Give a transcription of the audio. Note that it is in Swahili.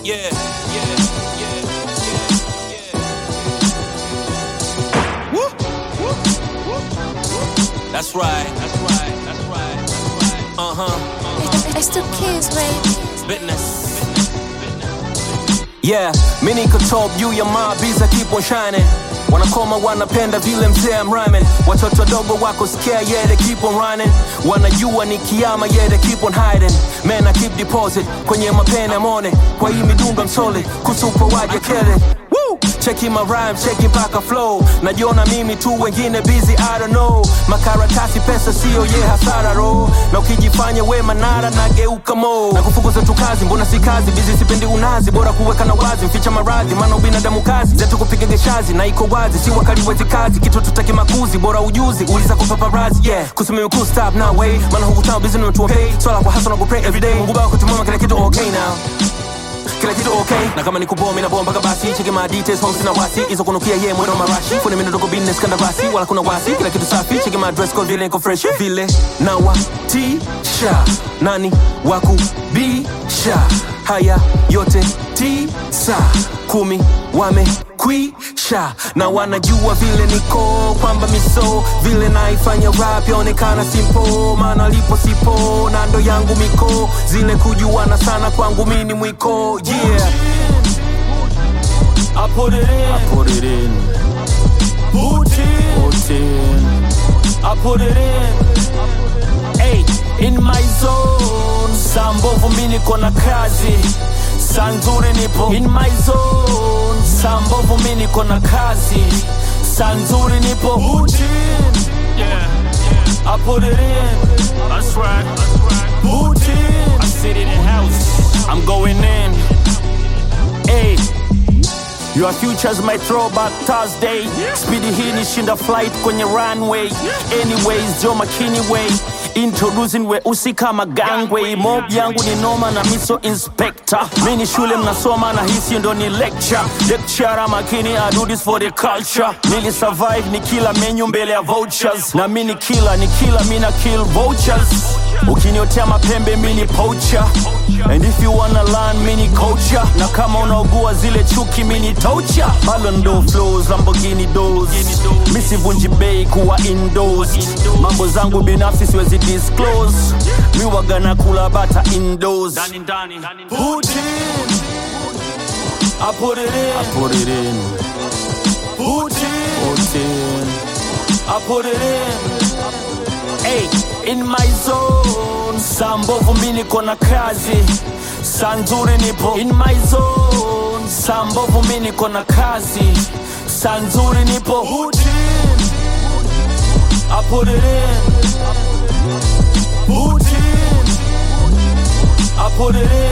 Yeah, yeah, yeah, yeah, yeah. Woo, woo, woo, woo. That's right, that's right, that's right, that's right. Uh huh, uh huh. It's the kids, baby. Business. Yeah, mi niko top juu ya maabiza keep on shining wanakoma wanapenda vile mzee I'm rhyming watoto wadogo wako scare yeah they keep on running wanajua ni kiama yeah they keep on hiding man I keep deposit kwenye mapene mone kwa hii midunga msole kusupa waje kele Woo! cheki my rhyme cheki mpaka flow najiona mimi tu wengine busy I don't know makaratasi pesa sio ye hasara ro na ukijifanya we manara nageuka mo na kufukuza tu kazi mbona si kazi bizi sipendi unazi bora kuweka na wazi mficha maradhi maana ubinadamu kazi zetu kupiga geshazi na iko wazi si wakali wezi kazi kitu tutaki makuzi bora ujuzi uliza kupaparazi yeah kusimimi cool stop now way maana huku town busy to pay swala kwa hustle na ku pray every day Mungu baba kutumama kila kitu okay now kila kitu okay na kama ni kuboa mina bomba kabasi cheki my details home sina wasi hizo kunukia ye mwendo marashi kuna mimi ndogo business kanda basi wala kuna wasi kila kitu safi cheki my dress code vile niko fresh vile na wa tisha nani waku bisha haya yote tisa kumi wamekwisha na wanajua vile niko kwamba miso vile naifanya rap yaonekana simpo maana lipo sipo na ndo yangu miko zile kujuana sana kwangu mini mwiko yeah I put it in, put it in put in, put in I put it in. Hey, in my zone, saa mbovu mi niko na kazi, saa nzuri nipo in my zone, saa mbovu mi niko na kazi, saa nzuri nipo put in. Yeah, I put it in. That's right. Put in. I sit in the house. I'm going in. Hey. Your future's my throwback Thursday Speedy hii nishinda flight kwenye runway Anyways, Joe McKinney way Introducing weusi kama gangway Mob yangu ni noma na miso inspector Mini shule mnasoma na hisi ndo ni lecture Lecturer makini I do this for the culture Nili survive ni kila menu mbele ya vouchers Na mini kila ni kila mina kill vultures Ukiniotea mapembe mini poacher And if you wanna learn mini culture Na kama unaugua zile chuki mini toucher Ballon d'Or flows, Lamborghini doors Misivunji bei kuwa indoors Mambo zangu binafsi siwezi disclose Mi waga na kula bata indoors Put in I put it in put it in Put in put in I put it in Hey, in my zone saa mbovu mi niko na kazi saa nzuri nipo in my zone saa mbovu mi niko na kazi saa nzuri nipo Put in. I put it in Put in. I put it in